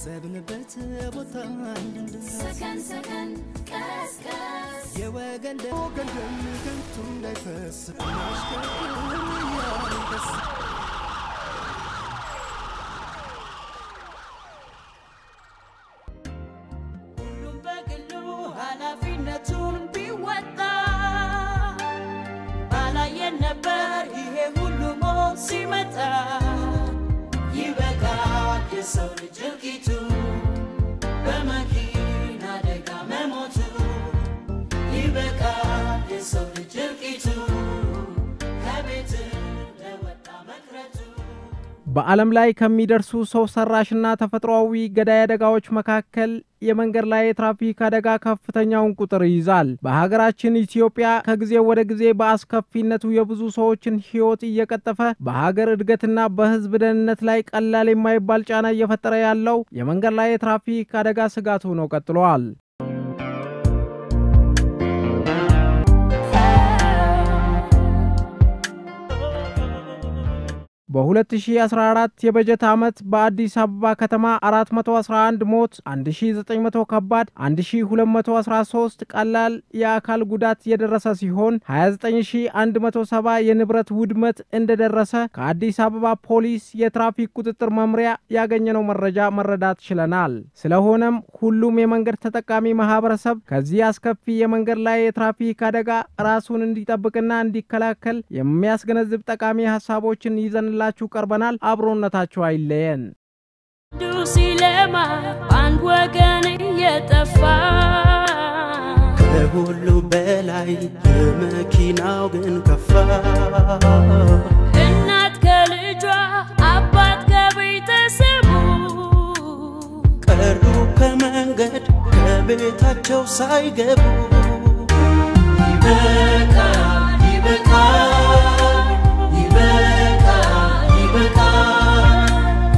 ካሰብንበት ቦታ እንድንደርስ ሰከን ሰከን ቀስቀስ የወገን ደም ወገን ደም ከንቱ እንዳይፈስ እናሽከርክር እያልን ደስ ሁሉም በግሉ ኃላፊነቱን ቢወጣ ባላየን ነበር ይሄ ሁሉ ሞት ሲመጣ። ይበቃል የሰው ልጅ እልቂቱ በመኪና አደጋ መሞቱ። ይበቃል የሰው ልጅ እልቂቱ ከቤት እንደወጣ መቅረቱ። በዓለም ላይ ከሚደርሱ ሰው ሰራሽና ተፈጥሯዊ ገዳይ አደጋዎች መካከል የመንገድ ላይ የትራፊክ አደጋ ከፍተኛውን ቁጥር ይይዛል። በሀገራችን ኢትዮጵያ ከጊዜ ወደ ጊዜ በአስከፊነቱ የብዙ ሰዎችን ሕይወት እየቀጠፈ በሀገር እድገትና በሕዝብ ደህንነት ላይ ቀላል የማይባል ጫና እየፈጠረ ያለው የመንገድ ላይ የትራፊክ አደጋ ስጋት ሆኖ ቀጥሏል። በ2014 የበጀት ዓመት በአዲስ አበባ ከተማ 411 ሞት፣ 1900 ከባድ፣ 1213 ቀላል የአካል ጉዳት የደረሰ ሲሆን 29170 የንብረት ውድመት እንደደረሰ ከአዲስ አበባ ፖሊስ የትራፊክ ቁጥጥር መምሪያ ያገኘነው መረጃ መረዳት ችለናል። ስለሆነም ሁሉም የመንገድ ተጠቃሚ ማህበረሰብ ከዚህ አስከፊ የመንገድ ላይ የትራፊክ አደጋ ራሱን እንዲጠብቅና እንዲከላከል የሚያስገነዝብ ጠቃሚ ሀሳቦችን ይዘንላችሁ ቀርበናል። አብሮነታችሁ አይለየን። አንዱ ሲለማ አንድ ወገን እየጠፋ ከሁሉ በላይ የመኪናው ግን ከፋ እናት ከልጇ አባት ከቤተሰቡ ቀሩ ከመንገድ ከቤታቸው ሳይገቡ ይበቃል ይበቃል ይበቃል ይበቃል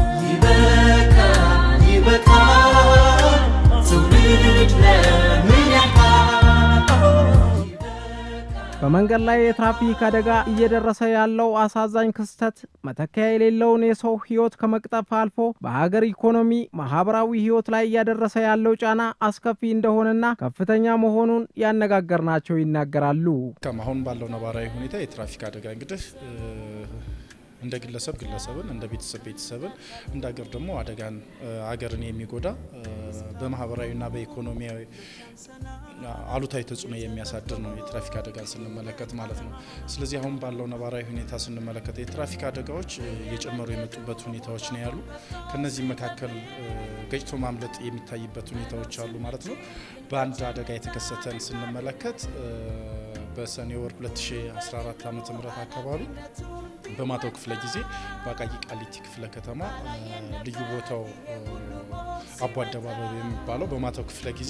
ይበቃል ይበቃል ትውልድ ለምን ያልቃል በመንገድ ላይ የትራፊክ አደጋ እየደረሰ ያለው አሳዛኝ ክስተት መተኪያ የሌለውን የሰው ሕይወት ከመቅጠፍ አልፎ በሀገር ኢኮኖሚ፣ ማህበራዊ ሕይወት ላይ እያደረሰ ያለው ጫና አስከፊ እንደሆነና ከፍተኛ መሆኑን ያነጋገርናቸው ይናገራሉ። ከም አሁን ባለው ነባራዊ ሁኔታ የትራፊክ አደጋ እንግዲህ እ፣ እንደ ግለሰብ ግለሰብን እንደ ቤተሰብ ቤተሰብን እንደ ሀገር ደግሞ አደጋን እ፣ ሀገርን የሚጎዳ እ፣ በማህበራዊና በኢኮኖሚያዊ አሉታዊ ተጽዕኖ የሚያሳድር ነው የትራፊክ አደጋን ስንመለከት ማለት ነው። ስለዚህ አሁን ባለው ነባራዊ ሁኔታ ስንመለከት የትራፊክ አደጋዎች እ፣ እየጨመሩ የመጡበት ሁኔታዎች ነው ያሉ። ከነዚህም መካከል እ፣ ገጭቶ ማምለጥ የሚታይበት ሁኔታዎች አሉ ማለት ነው። በአንድ አደጋ የተከሰተን ስንመለከት እ፣ በሰኔ ወር 2014 ዓ ም አካባቢ በማታው ክፍለ ጊዜ በአቃቂ ቃሊቲ ክፍለ ከተማ እ፣ ልዩ ቦታው እ፣ አቦ አደባባይ የሚባለው በማታው ክፍለ ጊዜ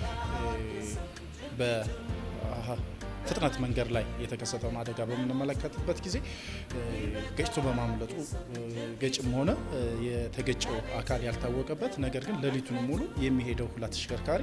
በፍጥነት መንገድ ላይ የተከሰተውን አደጋ በምንመለከትበት ጊዜ እ፣ ገጭቶ በማምለጡ እ፣ ገጭም ሆነ እ፣ የተገጨው አካል ያልታወቀበት ነገር ግን ሌሊቱን ሙሉ የሚሄደው ሁላ ተሽከርካሪ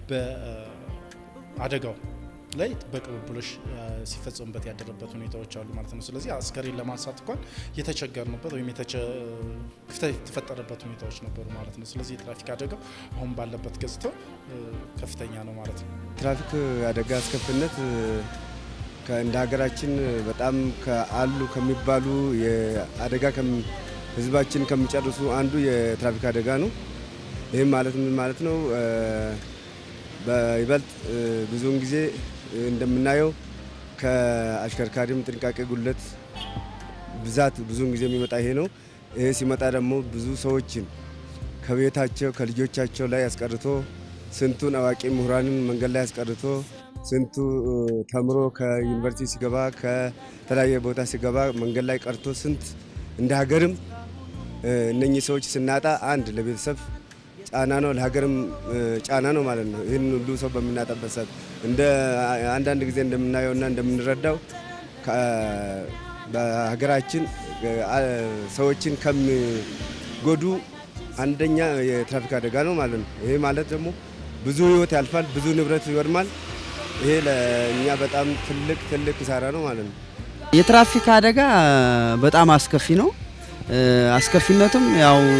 በአደጋው ላይ በቅብብሎሽ እ፣ ሲፈጸሙበት ያደረበት ሁኔታዎች አሉ ማለት ነው። ስለዚህ አስከሬን ለማንሳት እንኳን የተቸገርንበት ወይም የተቸ- ክፍተት የተፈጠረበት ሁኔታዎች ነበሩ ማለት ነው። ስለዚህ የትራፊክ አደጋው አሁን ባለበት ገጽታው እ፣ ከፍተኛ ነው ማለት ነው። ትራፊክ አደጋ አስከፊነት እ፣ ከ- እንደ ሀገራችን በጣም ከአሉ ከሚባሉ የአደጋ ከሚ- ህዝባችን ከሚጨርሱ አንዱ የትራፊክ አደጋ ነው። ይህም ማለት ምን ማለት ነው? እ፣ በይበልጥ እ፣ ብዙውን ጊዜ እ፣ እንደምናየው ከአሽከርካሪም ጥንቃቄ ጉድለት ብዛት ብዙውን ጊዜ የሚመጣ ይሄ ነው። ይሄ ሲመጣ ደግሞ ብዙ ሰዎችን ከቤታቸው ከልጆቻቸው ላይ አስቀርቶ ስንቱን አዋቂ ምሁራንን መንገድ ላይ አስቀርቶ ስንቱ እ፣ ተምሮ ከዩኒቨርሲቲ ሲገባ ከተለያየ ቦታ ሲገባ መንገድ ላይ ቀርቶ ስንት እንደ ሀገርም እ፣ እነኚህ ሰዎች ስናጣ አንድ ለቤተሰብ ጫና ነው፣ ለሀገርም እ፣ ጫና ነው ማለት ነው። ይህን ሁሉ ሰው በምናጣበት ሰዓት እንደ አንዳንድ ጊዜ እንደምናየውና እንደምንረዳው ከ- በሀገራችን እ፣ አ- ሰዎችን ከሚጎዱ አንደኛ የትራፊክ አደጋ ነው ማለት ነው። ይሄ ማለት ደግሞ ብዙ ሕይወት ያልፋል፣ ብዙ ንብረት ይወድማል። ይሄ ለእኛ በጣም ትልቅ ትልቅ ኪሳራ ነው ማለት ነው። የትራፊክ አደጋ በጣም አስከፊ ነው። እ፣ አስከፊነቱም ያው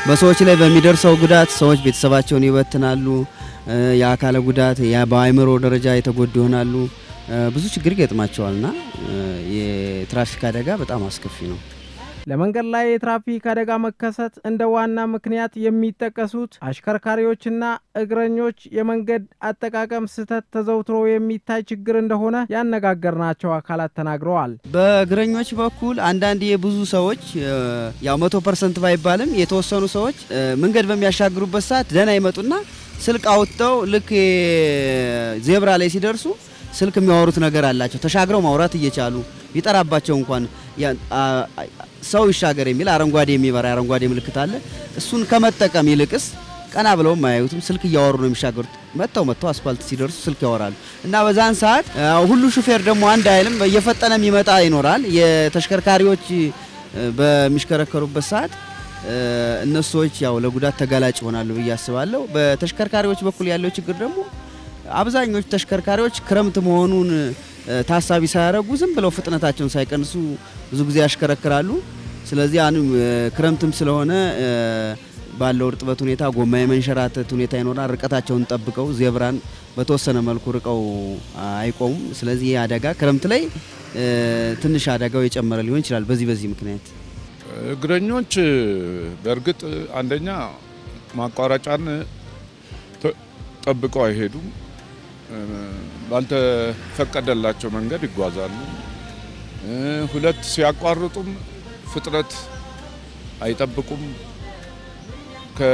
በሰዎች ላይ በሚደርሰው ጉዳት ሰዎች ቤተሰባቸውን ይበትናሉ። እ፣ የአካለ ጉዳት ያ በአእምሮ ደረጃ የተጎዱ ይሆናሉ። እ፣ ብዙ ችግር ይገጥማቸዋልና እ፣ የትራፊክ አደጋ በጣም አስከፊ ነው። ለመንገድ ላይ የትራፊክ አደጋ መከሰት እንደ ዋና ምክንያት የሚጠቀሱት አሽከርካሪዎችና እግረኞች የመንገድ አጠቃቀም ስህተት ተዘውትሮ የሚታይ ችግር እንደሆነ ያነጋገርናቸው አካላት ተናግረዋል። በእግረኞች በኩል አንዳንድ የብዙ ሰዎች እ፣ ያው መቶ ፐርሰንት ባይባልም የተወሰኑ ሰዎች እ፣ መንገድ በሚያሻግሩበት ሰዓት ደህና ይመጡና ስልክ አውጥተው ልክ ዜብራ ላይ ሲደርሱ ስልክ የሚያወሩት ነገር አላቸው። ተሻግረው ማውራት እየቻሉ ቢጠራባቸው እንኳን ያ- አ- አ- ሰው ይሻገር የሚል አረንጓዴ የሚበራ አረንጓዴ ምልክት አለ። እሱን ከመጠቀም ይልቅስ ቀና ብለውም አያዩትም። ስልክ እያወሩ ነው የሚሻገሩት። መጥተው መጥተው አስፋልት ሲደርሱ ስልክ ያወራሉ እና በዛን ሰዓት አ፣ ሁሉ ሹፌር ደግሞ አንድ አይልም። እየፈጠነ የሚመጣ ይኖራል። የተሽከርካሪዎች እ፣ በሚሽከረከሩበት ሰዓት እ፣ እነሱ ሰዎች ያው ለጉዳት ተጋላጭ ይሆናሉ ብዬ አስባለሁ። በተሽከርካሪዎች በኩል ያለው ችግር ደግሞ አብዛኞቹ ተሽከርካሪዎች ክረምት መሆኑን እ፣ ታሳቢ ሳያደርጉ ዝም ብለው ፍጥነታቸውን ሳይቀንሱ ብዙ ጊዜ ያሽከረክራሉ። ስለዚህ አሁን እ፣ ክረምትም ስለሆነ እ፣ ባለው እርጥበት ሁኔታ ጎማ የመንሸራተት ሁኔታ ይኖራል። ርቀታቸውን ጠብቀው ዜብራን በተወሰነ መልኩ ርቀው አይቆሙም። ስለዚህ ይህ አደጋ ክረምት ላይ እ፣ ትንሽ አደጋው የጨመረ ሊሆን ይችላል። በዚህ በዚህ ምክንያት እግረኞች በእርግጥ አንደኛ ማቋረጫን ተ- ጠብቀው አይሄዱም። እ፣ ባልተፈቀደላቸው መንገድ ይጓዛሉ። እ፣ ሁለት ሲያቋርጡም ፍጥነት አይጠብቁም። ከ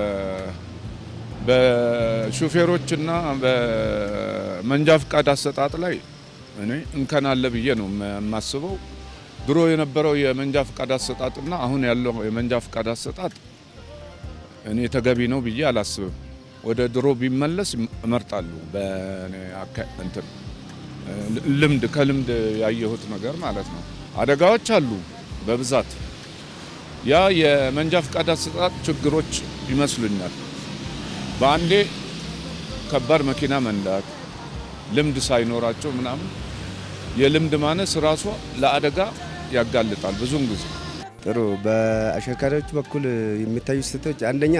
በሹፌሮችና በመንጃ ፍቃድ አሰጣጥ ላይ እኔ እንከን አለ ብዬ ነው የማስበው። ድሮ የነበረው የመንጃ ፍቃድ አሰጣጥና አሁን ያለው የመንጃ ፍቃድ አሰጣጥ እኔ ተገቢ ነው ብዬ አላስብም። ወደ ድሮ ቢመለስ እመርጣለሁ። በእኔ አካ- እንትን ልምድ ከልምድ ያየሁት ነገር ማለት ነው። አደጋዎች አሉ በብዛት ያ የመንጃ ፍቃድ አሰጣጥ ችግሮች ይመስሉኛል። በአንዴ ከባድ መኪና መንዳት ልምድ ሳይኖራቸው ምናምን የልምድ ማነስ ራሷ ለአደጋ ያጋልጣል ብዙውን ጊዜ። ጥሩ። በአሽከርካሪዎች በኩል የሚታዩ ስህተቶች አንደኛ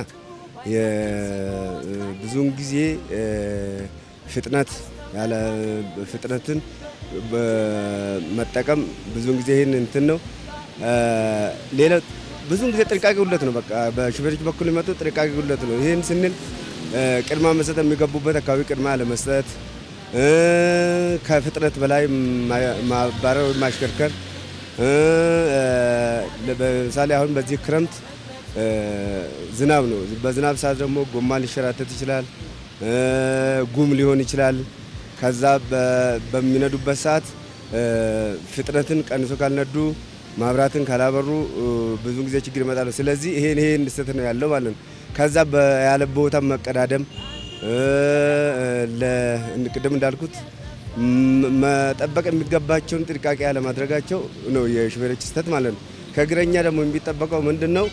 የ- ብዙውን ጊዜ እ፣ ፍጥነት ያለ ፍጥነትን በመጠቀም ብዙውን ጊዜ ይህን እንትን ነው። እ፣ ሌላ ብዙውን ጊዜ ጥንቃቄ ጉድለት ነው። በቃ በሹፌሮች በኩል የሚመጡ ጥንቃቄ ጉድለት ነው። ይህን ስንል እ፣ ቅድማ መስጠት የሚገቡበት አካባቢ ቅድማ ለመስጠት እ፣ ከፍጥነት በላይ ማ- ማባረር ወይም ማሽከርከር እ፣ እ፣ ለምሳሌ አሁን በዚህ ክረምት እ፣ ዝናብ ነው። በዝናብ ሰዓት ደግሞ ጎማ ሊሸራተት ይችላል፣ እ፣ ጉም ሊሆን ይችላል። ከዛ በ- በሚነዱበት ሰዓት እ፣ ፍጥነትን ቀንሶ ካልነዱ ማብራትን ካላበሩ እ፣ ብዙ ጊዜ ችግር ይመጣሉ። ስለዚህ ይሄን ይሄን ስህተት ነው ያለው ማለት ነው። ከዛ በ- ያለ ቦታ መቀዳደም እ፣ ለ- ቅድም እንዳልኩት ም- መጠበቅ የሚገባቸውን ጥንቃቄ ያለማድረጋቸው ነው የሹፌሮች ስህተት ማለት ነው። ከእግረኛ ደግሞ የሚጠበቀው ምንድን ነው?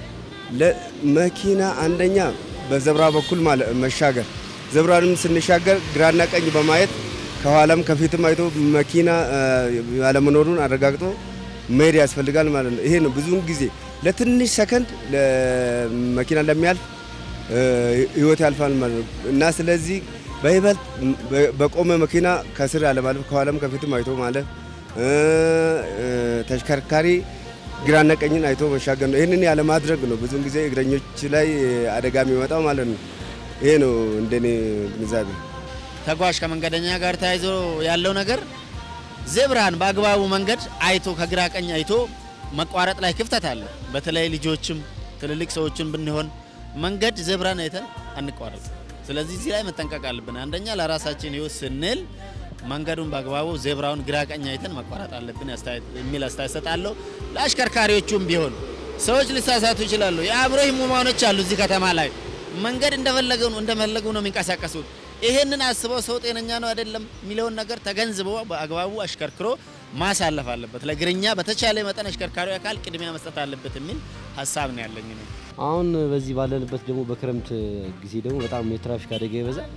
ለመኪና አንደኛ በዘብራ በኩል ማለ- መሻገር፣ ዘብራንም ስንሻገር ግራና ቀኝ በማየት ከኋላም ከፊትም አይቶ መኪና እ፣ ያለመኖሩን አረጋግጦ መሄድ ያስፈልጋል ማለት ነው። ይሄ ነው ብዙውን ጊዜ ለትንሽ ሰከንድ መኪና ለሚያልፍ እ፣ ህይወት ያልፋል ማለት ነው እና ስለዚህ በይበልጥ በ- በቆመ መኪና ከስር አለማለፍ ከኋላም ከፊትም አይቶ ማለፍ እ፣ እ፣ ተሽከርካሪ ግራና ቀኝን አይቶ መሻገር ነው። ይህንን ያለማድረግ ነው ብዙውን ጊዜ እግረኞች ላይ አደጋ የሚመጣው ማለት ነው። ይሄ ነው እንደኔ ግንዛቤ። ተጓዥ ከመንገደኛ ጋር ተያይዞ ያለው ነገር ዜብራን በአግባቡ መንገድ አይቶ ከግራ ቀኝ አይቶ መቋረጥ ላይ ክፍተት አለ። በተለይ ልጆችም ትልልቅ ሰዎችን ብንሆን መንገድ ዜብራን አይተን አንቋረጥ። ስለዚህ እዚህ ላይ መጠንቀቅ አለብን። አንደኛ ለራሳችን ህይወት ስንል መንገዱን በአግባቡ ዜብራውን ግራ ቀኝ አይተን መቋረጥ አለብን አስተያየት- የሚል አስተያየት ሰጣለሁ። ለአሽከርካሪዎቹም ቢሆን ሰዎች ሊሳሳቱ ይችላሉ። የአእምሮ ህሙማኖች አሉ እዚህ ከተማ ላይ መንገድ እንደፈለገው ነው እንደፈለጉ ነው የሚንቀሳቀሱት። ይሄንን አስበው ሰው ጤነኛ ነው አይደለም የሚለውን ነገር ተገንዝቦ በአግባቡ አሽከርክሮ ማሳለፍ አለበት። ለእግረኛ በተቻለ መጠን አሽከርካሪ አካል ቅድሚያ መስጠት አለበት የሚል ሀሳብ ነው ያለኝ እኔ። አሁን በዚህ ባለንበት ደግሞ በክረምት ጊዜ ደግሞ በጣም የትራፊክ አደጋ ይበዛል።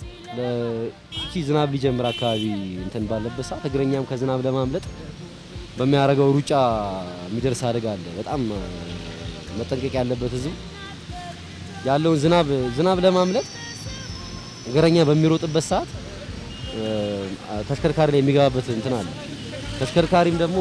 ለቺ ዝናብ ሊጀምር አካባቢ እንትን ባለበት ሰዓት እግረኛም ከዝናብ ለማምለጥ በሚያደርገው ሩጫ የሚደርስ አደጋ አለ። በጣም መጠንቀቅ ያለበት ህዝቡ ያለውን ዝናብ ዝናብ ለማምለጥ እግረኛ በሚሮጥበት ሰዓት እ፣ ተሽከርካሪ ላይ የሚገባበት እንትን አለ። ተሽከርካሪም ደግሞ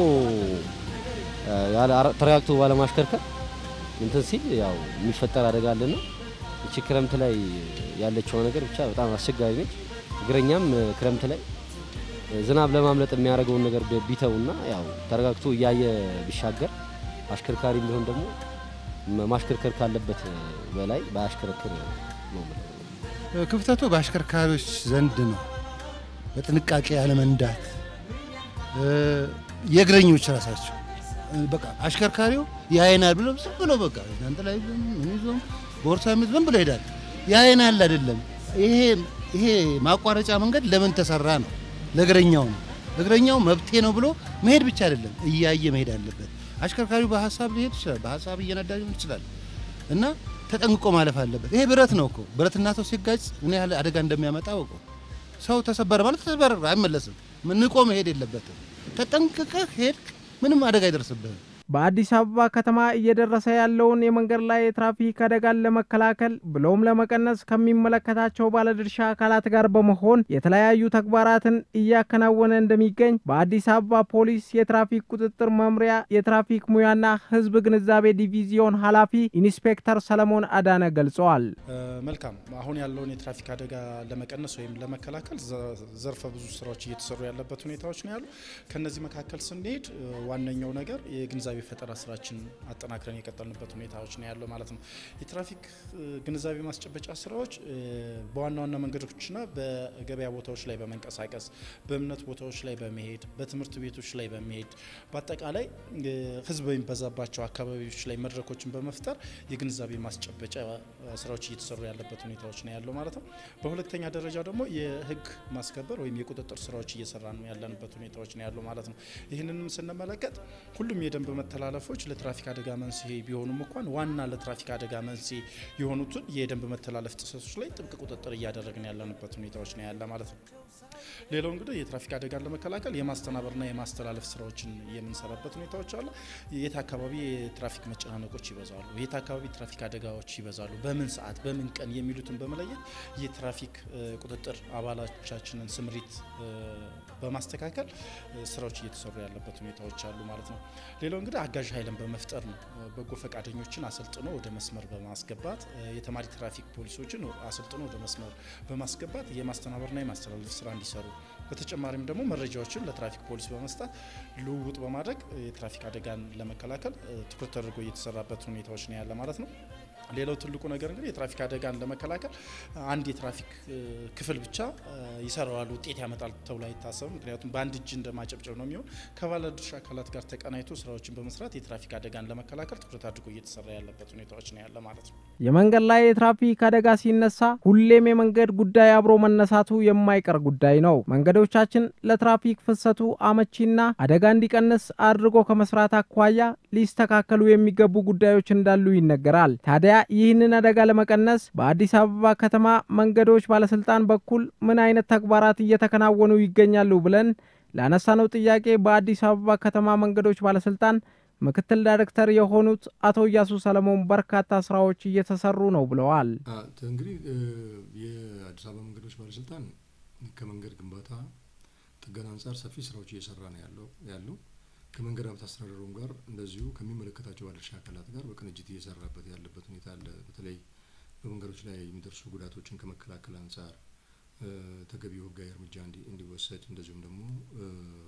እ፣ ያለ አረ- ተረጋግቶ ባለማሽከርከር እንትን ሲል ያው የሚፈጠር አደጋ አለና እቺ ክረምት ላይ ያለችው ነገር ብቻ በጣም አስቸጋሪ ነች። እግረኛም እ፣ ክረምት ላይ እ፣ ዝናብ ለማምለጥ የሚያደርገውን ነገር ቢ- ቢተውና ያው ተረጋግቶ እያየ ቢሻገር አሽከርካሪም ቢሆን ደግሞ መ- ማሽከርከር ካለበት በላይ ባያሽከረክር ነው የምለው። ክፍተቱ በአሽከርካሪዎች ዘንድ ነው። በጥንቃቄ ያለመንዳት እ፣ የእግረኞች ራሳቸው እ፣ በቃ አሽከርካሪው ያየናል ብሎ ዝም ብሎ በቃ ጃንጥላ ይዞም ምን ይዞም ቦርሳ ይዞም ዝም ብሎ ይሄዳል። ያየናል አይደለም። ይሄ ይሄ ማቋረጫ መንገድ ለምን ተሰራ ነው? ለእግረኛው ነው። እግረኛው መብቴ ነው ብሎ መሄድ ብቻ አይደለም እያየ መሄድ አለበት። አሽከርካሪው በሀሳብ ሊሄድ ይችላል፣ በሀሳብ እየነዳ ሊሆን ይችላል እና ተጠንቅቆ ማለፍ አለበት። ይሄ ብረት ነው እኮ ብረትና ሰው ሲጋጭ ምን ያህል አደጋ እንደሚያመጣ አውቀው። ሰው ተሰበረ ማለት ተሰበረ አይመለስም። ንቆ መሄድ የለበትም። ተጠንቅቀህ ሄድክ ምንም አደጋ አይደርስብህም። በአዲስ አበባ ከተማ እየደረሰ ያለውን የመንገድ ላይ የትራፊክ አደጋን ለመከላከል ብሎም ለመቀነስ ከሚመለከታቸው ባለድርሻ አካላት ጋር በመሆን የተለያዩ ተግባራትን እያከናወነ እንደሚገኝ በአዲስ አበባ ፖሊስ የትራፊክ ቁጥጥር መምሪያ የትራፊክ ሙያና ሕዝብ ግንዛቤ ዲቪዚዮን ኃላፊ ኢንስፔክተር ሰለሞን አዳነ ገልጸዋል። እ፣ መልካም አሁን ያለውን የትራፊክ አደጋ ለመቀነስ ወይም ለመከላከል ዘ- ዘርፈ ብዙ ስራዎች እየተሰሩ ያለበት ሁኔታዎች ነው ያሉ። ከነዚህ መካከል ስንሄድ እ፣ ዋነኛው ነገር የግንዛቤ ፈጠራ ስራችን አጠናክረን የቀጠልንበት ሁኔታዎች ነው ያለው ማለት ነው። የትራፊክ እ፣ ግንዛቤ ማስጨበጫ ስራዎች እ፣ በዋና ዋና መንገዶችና በገበያ ቦታዎች ላይ በመንቀሳቀስ በእምነት ቦታዎች ላይ በመሄድ በትምህርት ቤቶች ላይ በመሄድ በአጠቃላይ እ፣ ህዝብ በሚበዛባቸው አካባቢዎች ላይ መድረኮችን በመፍጠር የግንዛቤ ማስጨበጫ እ፣ ስራዎች እየተሰሩ ያለበት ሁኔታዎች ነው ያለው ማለት ነው። በሁለተኛ ደረጃ ደግሞ የህግ ማስከበር ወይም የቁጥጥር ስራዎች እየሰራ ነው ያለንበት ሁኔታዎች ነው ያለው ማለት ነው። ይህንንም ስንመለከት ሁሉም የደንብ መተላለፎች ለትራፊክ አደጋ መንስኤ ቢሆኑም እንኳን ዋና ለትራፊክ አደጋ መንስኤ የሆኑትን የደንብ መተላለፍ ጥሰቶች ላይ ጥብቅ ቁጥጥር እያደረግን ያለንበት ሁኔታዎች ነው ያለ ማለት ነው። ሌላው እንግዲህ የትራፊክ አደጋን ለመከላከል የማስተናበርና የማስተላለፍ ስራዎችን የምንሰራበት ሁኔታዎች አሉ። የት አካባቢ የትራፊክ መጨናነቆች ይበዛሉ፣ የት አካባቢ ትራፊክ አደጋዎች ይበዛሉ፣ በምን ሰዓት በምን ቀን የሚሉትን በመለየት የትራፊክ እ፣ ቁጥጥር አባላቻችንን ስምሪት እ፣ በማስተካከል እ፣ ስራዎች እየተሰሩ ያለበት ሁኔታዎች አሉ ማለት ነው። ሌላው እንግዲህ አጋዥ ኃይልን በመፍጠር ነው። እ፣ በጎ ፈቃደኞችን አሰልጥኖ ወደ መስመር በማስገባት እ፣ የተማሪ ትራፊክ ፖሊሶችን አሰልጥኖ ወደ መስመር በማስገባት የማስተናበርና የማስተላለፍ ስራ እንዲሰሩ በተጨማሪም ደግሞ መረጃዎችን ለትራፊክ ፖሊስ በመስጠት ልውውጥ በማድረግ እ፣ የትራፊክ አደጋን ለመከላከል እ፣ ትኩረት ተደርጎ እየተሰራበት ሁኔታዎች ነው ያለ ማለት ነው። ሌላው ትልቁ ነገር እንግዲህ የትራፊክ አደጋን ለመከላከል አንድ የትራፊክ እ፣ ክፍል ብቻ እ፣ ይሰራዋል ውጤት ያመጣል ተብሎ አይታሰብም። ምክንያቱም በአንድ እጅ እንደማጨብጨብ ነው የሚሆን። ከባለድርሻ አካላት ጋር ተቀናይቶ ስራዎችን በመስራት የትራፊክ አደጋን ለመከላከል ትኩረት አድርጎ እየተሰራ ያለበት ሁኔታዎች ነው ያለ ማለት ነው። የመንገድ ላይ የትራፊክ አደጋ ሲነሳ ሁሌም የመንገድ ጉዳይ አብሮ መነሳቱ የማይቀር ጉዳይ ነው። መንገዶቻችን ለትራፊክ ፍሰቱ አመቺና አደጋ እንዲቀንስ አድርጎ ከመስራት አኳያ ሊስተካከሉ የሚገቡ ጉዳዮች እንዳሉ ይነገራል። ታዲያ ይህንን አደጋ ለመቀነስ በአዲስ አበባ ከተማ መንገዶች ባለስልጣን በኩል ምን አይነት ተግባራት እየተከናወኑ ይገኛሉ ብለን ላነሳነው ጥያቄ በአዲስ አበባ ከተማ መንገዶች ባለስልጣን ምክትል ዳይሬክተር የሆኑት አቶ እያሱ ሰለሞን በርካታ ስራዎች እየተሰሩ ነው ብለዋል። አ፣ እንግዲህ እ፣ የአዲስ አበባ መንገዶች ባለስልጣን ከመንገድ ግንባታ ጥገና አንጻር ሰፊ ስራዎች እየሰራ ነው ያለው ያለው ከመንገድ ሀብት አስተዳደሩም ጋር እንደዚሁ ከሚመለከታቸው ባለድርሻ አካላት ጋር በቅንጅት እየሰራበት ያለበት ሁኔታ አለ። በተለይ በመንገዶች ላይ የሚደርሱ ጉዳቶችን ከመከላከል አንጻር እ፣ ተገቢው ሕጋዊ እርምጃ እንዲ- እንዲወሰድ እንደዚሁም ደግሞ እ፣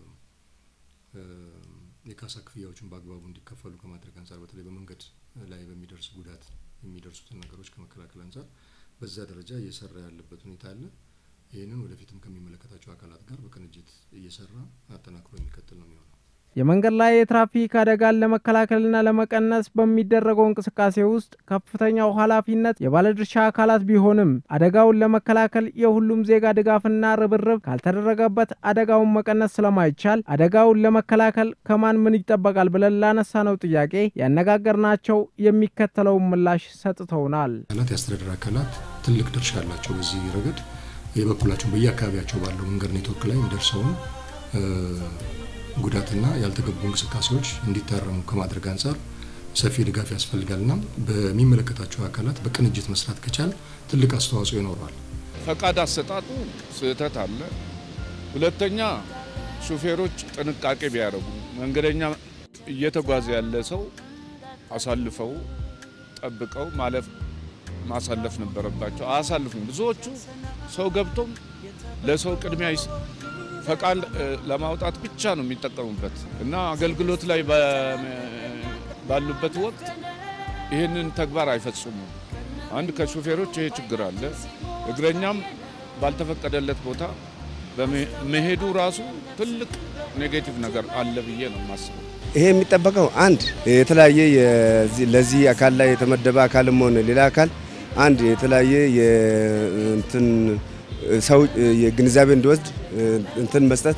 እ፣ የካሳ ክፍያዎችን በአግባቡ እንዲከፈሉ ከማድረግ አንጻር በተለይ በመንገድ ላይ በሚደርስ ጉዳት የሚደርሱትን ነገሮች ከመከላከል አንጻር በዛ ደረጃ እየሰራ ያለበት ሁኔታ አለ። ይህንን ወደፊትም ከሚመለከታቸው አካላት ጋር በቅንጅት እየሰራ አጠናክሮ የሚቀጥል ነው የሚሆነው። የመንገድ ላይ የትራፊክ አደጋን ለመከላከልና ለመቀነስ በሚደረገው እንቅስቃሴ ውስጥ ከፍተኛው ኃላፊነት የባለድርሻ አካላት ቢሆንም አደጋውን ለመከላከል የሁሉም ዜጋ ድጋፍና ርብርብ ካልተደረገበት አደጋውን መቀነስ ስለማይቻል አደጋውን ለመከላከል ከማን ምን ይጠበቃል ብለን ላነሳነው ጥያቄ ያነጋገርናቸው የሚከተለውን ምላሽ ሰጥተውናል። አካላት የአስተዳደር አካላት ትልቅ ድርሻ አላቸው በዚህ ረገድ የበኩላቸውን በየአካባቢያቸው ባለው መንገድ ኔትወርክ ላይ የሚደርሰውን እ፣ ጉዳትና ያልተገቡ እንቅስቃሴዎች እንዲታረሙ ከማድረግ አንጻር ሰፊ ድጋፍ ያስፈልጋል እና በሚመለከታቸው አካላት በቅንጅት መስራት ከቻል ትልቅ አስተዋጽኦ ይኖረዋል። ፈቃድ አሰጣጡ ስህተት አለ። ሁለተኛ ሹፌሮች ጥንቃቄ ቢያደርጉ መንገደኛ እየተጓዘ ያለ ሰው አሳልፈው ጠብቀው ማለፍ ማሳለፍ ነበረባቸው። አያሳልፉም። ብዙዎቹ ሰው ገብቶም ለሰው ቅድሚያ ይስ- ፈቃድ እ፣ ለማውጣት ብቻ ነው የሚጠቀሙበት እና አገልግሎት ላይ በ- ባሉበት ወቅት ይህንን ተግባር አይፈጽሙም። አንድ ከሹፌሮች ይሄ ችግር አለ። እግረኛም ባልተፈቀደለት ቦታ በመ- መሄዱ ራሱ ትልቅ ኔጌቲቭ ነገር አለ ብዬ ነው የማስበው። ይሄ የሚጠበቀው አንድ የተለያየ የዚህ- ለዚህ አካል ላይ የተመደበ አካልም ሆነ ሌላ አካል አንድ የተለያየ የእንትን ሰው የግንዛቤ እንዲወስድ እንትን መስጠት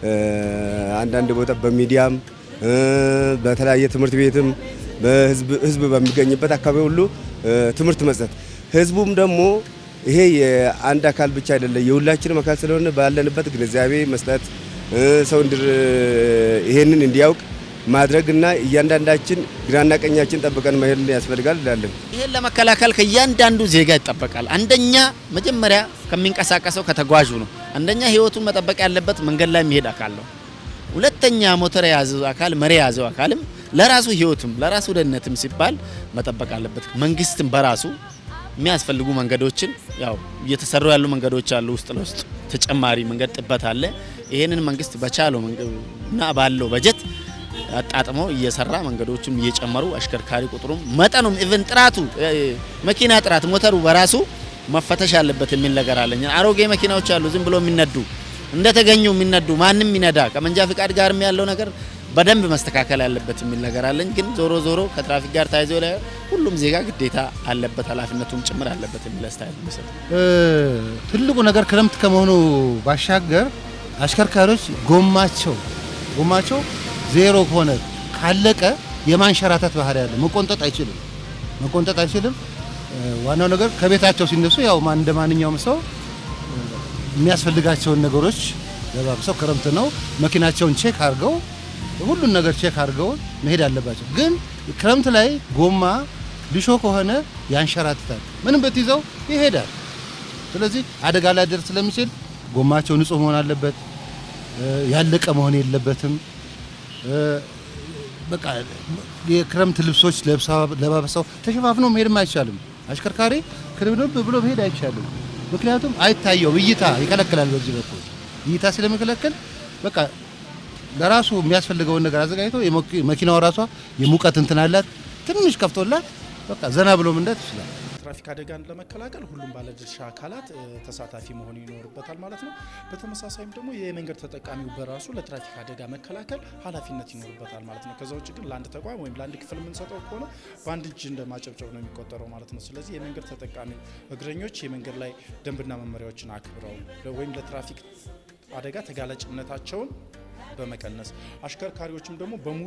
አንዳንድ ቦታ በሚዲያም በተለያየ ትምህርት ቤትም በህዝብ ህዝብ በሚገኝበት አካባቢ ሁሉ ትምህርት መስጠት ህዝቡም ደግሞ ይሄ የአንድ አካል ብቻ አይደለም የሁላችንም አካል ስለሆነ ባለንበት ግንዛቤ መስጠት ሰው እንድር ይሄንን እንዲያውቅ ማድረግና እያንዳንዳችን ግራና ቀኛችን ጠብቀን መሄድ ያስፈልጋል እላለን። ይህን ለመከላከል ከእያንዳንዱ ዜጋ ይጠበቃል። አንደኛ መጀመሪያ ከሚንቀሳቀሰው ከተጓዡ ነው። አንደኛ ህይወቱን መጠበቅ ያለበት መንገድ ላይ የሚሄድ አካል ነው። ሁለተኛ ሞተር የያዘው አካል መሪ የያዘው አካልም ለራሱ ህይወትም ለራሱ ደህንነትም ሲባል መጠበቅ አለበት። መንግስትም በራሱ የሚያስፈልጉ መንገዶችን ያው እየተሰሩ ያሉ መንገዶች አሉ። ውስጥ ለውስጥ ተጨማሪ መንገድ ጥበት አለ። ይህንን መንግስት በቻለው እና ባለው በጀት አጣጥሞ እየሰራ መንገዶቹም እየጨመሩ አሽከርካሪ ቁጥሩም መጠኑም ኢቭን ጥራቱ መኪና ጥራት ሞተሩ በራሱ መፈተሽ አለበት የሚል ነገር አለኝ። አሮጌ መኪናዎች አሉ ዝም ብሎ የሚነዱ እንደተገኙ የሚነዱ ማንም ይነዳ ከመንጃ ፍቃድ ጋርም ያለው ነገር በደንብ መስተካከል ያለበት የሚል ነገር አለኝ። ግን ዞሮ ዞሮ ከትራፊክ ጋር ተያይዞ ላይ ሁሉም ዜጋ ግዴታ አለበት ኃላፊነቱም ጭምር አለበት የሚል አስተያየት የሚሰጥ ትልቁ ነገር ክረምት ከመሆኑ ባሻገር አሽከርካሪዎች ጎማቸው ጎማቸው ዜሮ ከሆነ ካለቀ የማንሸራተት ባህሪ ያለ መቆንጠጥ አይችልም መቆንጠጥ አይችልም። ዋናው ነገር ከቤታቸው ሲነሱ ያው ማን እንደ ማንኛውም ሰው የሚያስፈልጋቸውን ነገሮች ለባብሰው ክረምት ነው መኪናቸውን ቼክ አድርገው ሁሉን ነገር ቼክ አድርገው መሄድ አለባቸው። ግን ክረምት ላይ ጎማ ልሾ ከሆነ ያንሸራትታል። ምንም ብትይዘው ይሄዳል። ስለዚህ አደጋ ላይ ደርስ ስለሚችል ጎማቸው ንጹህ መሆን አለበት። ያለቀ መሆን የለበትም። በቃ የክረምት ልብሶች ለባብሰው ተሸፋፍኖ መሄድም አይቻልም። አሽከርካሪ ክርብንብ ብሎ መሄድ አይቻልም። ምክንያቱም አይታየውም፣ እይታ ይከለክላል። በዚህ በኩል እይታ ስለሚከለክል በቃ ለራሱ የሚያስፈልገውን ነገር አዘጋጅቶ መኪናው ራሷ የሙቀት እንትን አላት ትንሽ ከፍቶላት በቃ ዘና ብሎ መንዳት ይችላል። ትራፊክ አደጋን ለመከላከል ሁሉም ባለድርሻ አካላት ተሳታፊ መሆን ይኖርበታል ማለት ነው። በተመሳሳይም ደግሞ የመንገድ ተጠቃሚው በራሱ ለትራፊክ አደጋ መከላከል ኃላፊነት ይኖርበታል ማለት ነው። ከዛ ውጭ ግን ለአንድ ተቋም ወይም ለአንድ ክፍል የምንሰጠው ከሆነ በአንድ እጅ እንደ ማጨብጨብ ነው የሚቆጠረው ማለት ነው። ስለዚህ የመንገድ ተጠቃሚ እግረኞች የመንገድ ላይ ደንብና መመሪያዎችን አክብረው ወይም ለትራፊክ አደጋ ተጋላጭነታቸውን በመቀነስ አሽከርካሪዎችም ደግሞ በሙሉ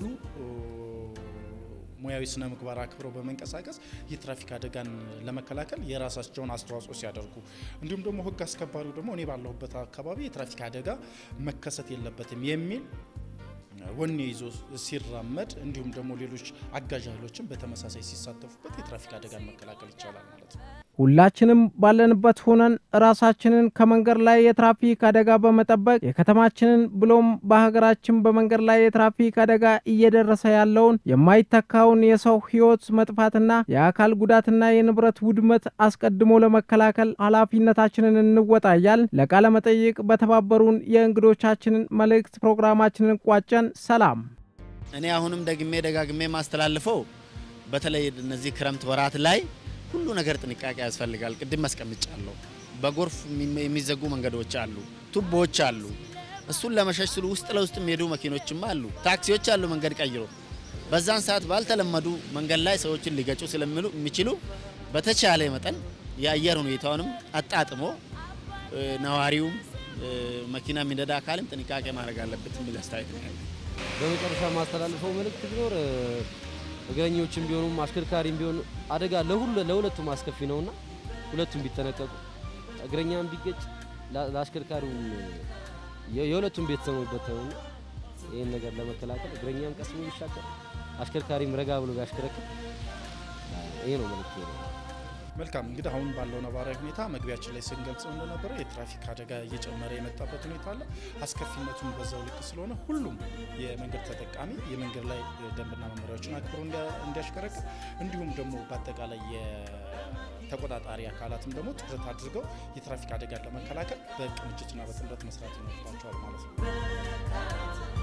ሙያዊ ስነ ምግባር አክብረው በመንቀሳቀስ የትራፊክ አደጋን ለመከላከል የራሳቸውን አስተዋጽኦ ሲያደርጉ እንዲሁም ደግሞ ሕግ አስከባሪው ደግሞ እኔ ባለሁበት አካባቢ የትራፊክ አደጋ መከሰት የለበትም የሚል ወኔ ይዞ ሲራመድ እንዲሁም ደግሞ ሌሎች አጋዥ ኃይሎችን በተመሳሳይ ሲሳተፉበት የትራፊክ አደጋን መከላከል ይቻላል ማለት ነው። ሁላችንም ባለንበት ሆነን ራሳችንን ከመንገድ ላይ የትራፊክ አደጋ በመጠበቅ የከተማችንን ብሎም በሀገራችን በመንገድ ላይ የትራፊክ አደጋ እየደረሰ ያለውን የማይተካውን የሰው ሕይወት መጥፋትና የአካል ጉዳትና የንብረት ውድመት አስቀድሞ ለመከላከል ኃላፊነታችንን እንወጣያል። ለቃለ መጠይቅ በተባበሩን የእንግዶቻችንን መልእክት ፕሮግራማችንን ቋጨን። ሰላም። እኔ አሁንም ደግሜ ደጋግሜ ማስተላልፈው በተለይ እነዚህ ክረምት ወራት ላይ ሁሉ ነገር ጥንቃቄ ያስፈልጋል። ቅድም አስቀምጫለሁ። በጎርፍ የሚዘጉ መንገዶች አሉ፣ ቱቦዎች አሉ። እሱን ለመሸሽ ስሉ ውስጥ ለውስጥ የሚሄዱ መኪኖችም አሉ፣ ታክሲዎች አሉ። መንገድ ቀይሮ በዛን ሰዓት ባልተለመዱ መንገድ ላይ ሰዎችን ሊገጩ ስለሚሉ የሚችሉ በተቻለ መጠን የአየር ሁኔታውንም አጣጥሞ ነዋሪውም መኪና የሚነዳ አካልም ጥንቃቄ ማድረግ አለበት የሚል አስተያየት ነው ያለኝ። በመጨረሻ ማስተላልፈው መልእክት ቢኖር እግረኞችም ቢሆኑም አሽከርካሪም ቢሆኑ አደጋ ለሁሉ ለሁለቱም አስከፊ ነውና ሁለቱም ቢጠነቀቁ እግረኛም ቢገጭ ለአሽከርካሪውም የሁለቱም ቤተሰብ ነውና ይህን ነገር ለመከላከል እግረኛም ቀስ ብሎ ቢሻገር አሽከርካሪም ረጋ ብሎ ቢያሽከረክር ይሄ ነው መልዕክቴ ነው። መልካም እንግዲህ አሁን ባለው ነባራዊ ሁኔታ መግቢያችን ላይ ስንገልጸው እንደነበረ የትራፊክ አደጋ እየጨመረ የመጣበት ሁኔታ አለ። አስከፊነቱን በዛው ልክ ስለሆነ ሁሉም የመንገድ ተጠቃሚ የመንገድ ላይ ደንብና መመሪያዎችን አክብሮ እንዲያሽከረክር እንዲሁም ደግሞ በአጠቃላይ የተቆጣጣሪ አካላትም ደግሞ ትኩረት አድርገው የትራፊክ አደጋን ለመከላከል በቅንጅትና በጥምረት መስራት ይኖርባቸዋል ማለት ነው።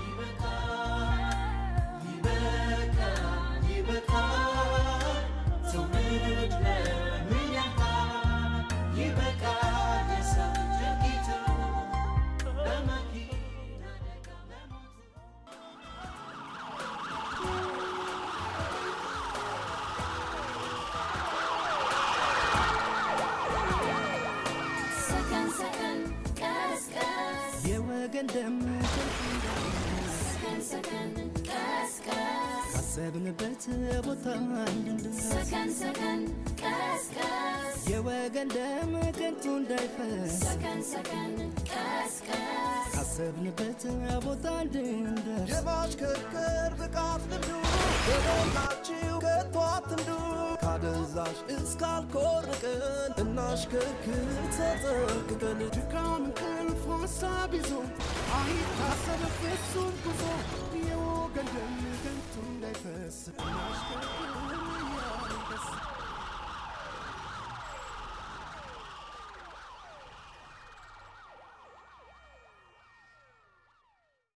ሰከን ሰከን ቀስቀስ የወገን ደም ሰከን ሰከን ቀስቀስ ካሰብንበት ቦታ እንድንደርስ ሰከን ሰከን ቀስቀስ የወገን ደም ከንቱ እንዳይፈስ ሰከን ሰከን ቀስቀስ ካሰብንበት ቦታ እንድንደርስ የማሽከርከር ብቃት ልምዱ በሞላችሁ ከቶ አትንዱ ካደንዛዥ እስካልኮርቅን እናሽከርክር ተጠንቅቀን ድካም እንቅልፍ ሀሳብ ይዞ አይታሰብ ፍጹም ጉዞ የወገን ደም ከንቱ እንዳይፈስ